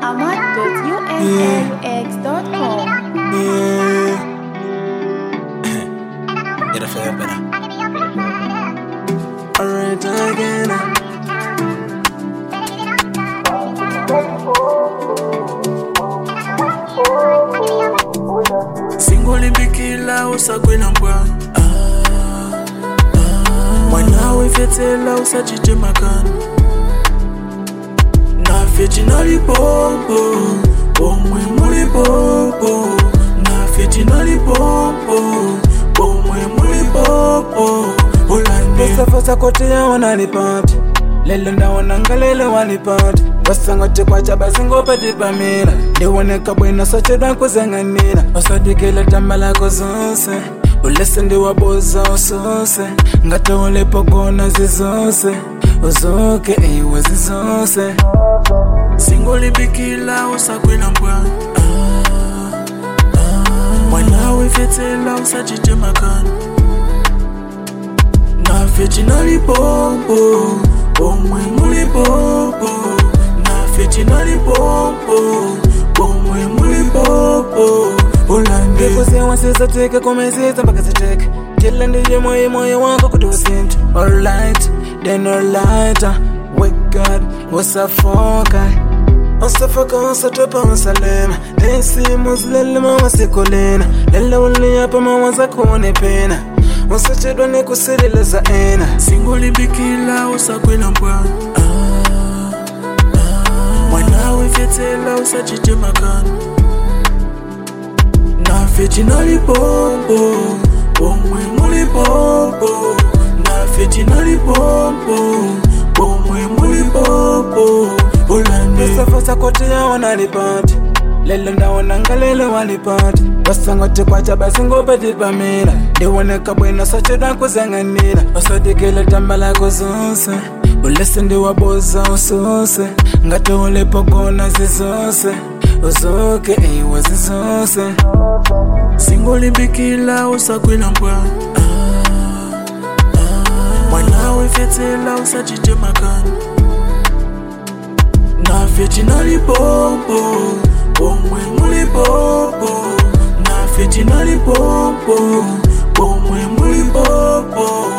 ahmad.unaux.com. Yeah. Get a fair better. Alright again. singolimbikila usakwela mbwana mwana wefyetela usachite makana nafye cinalipompo pomwe mulipopo nafye cinalipompo pomwe mulipopo ulandefasa kote yawanalipati lelo ndawonanga lelo walipati wasangoti kwacha basingopati pamira ndiwoneka bwino sochedwa kuzang'anira usadikile tamba lako zonse ulese ndiwabuza ususe ngati ulipogona zizose uzuke iwe zizose singolimbikila usakwila mbwana mwana wefyetela usachite makana nafye cinalipompo pomwe mulipopo nafye cinalipompo pomwe mulipopo ulandikuziwasisatike kumisiza mpaka ziteke kila ndiye moyo moyo wako kuti usinte alright then alright wegad usafoka usafoka usatopa usalema lesimu zilelema wasikolena lelauliapa mawaza kuone pena usachedwa ni kusililiza ena singolimbikila usakwela mbwana mwana wefyetela usachite makana nafye cinalipompo pomwe mulipopo nafye cinalipompo pomwe mulipopo ulandesafasa kote yawanalipati lelo ndawonanga lelo walipati wasangoti kwacha basingopati pamira ndiwoneka bwino sochedwa kuzang'anira usodikile tamba lako zonse ulese ndiwabuza ususe ngati ulipogona zizose uzuke iwe zizose singolimbikila usakwila mbwana mwana wefyetela usachite makana nafye cinalipompo pomwe mulipopo nafye cinalipompo pomwe mulipopo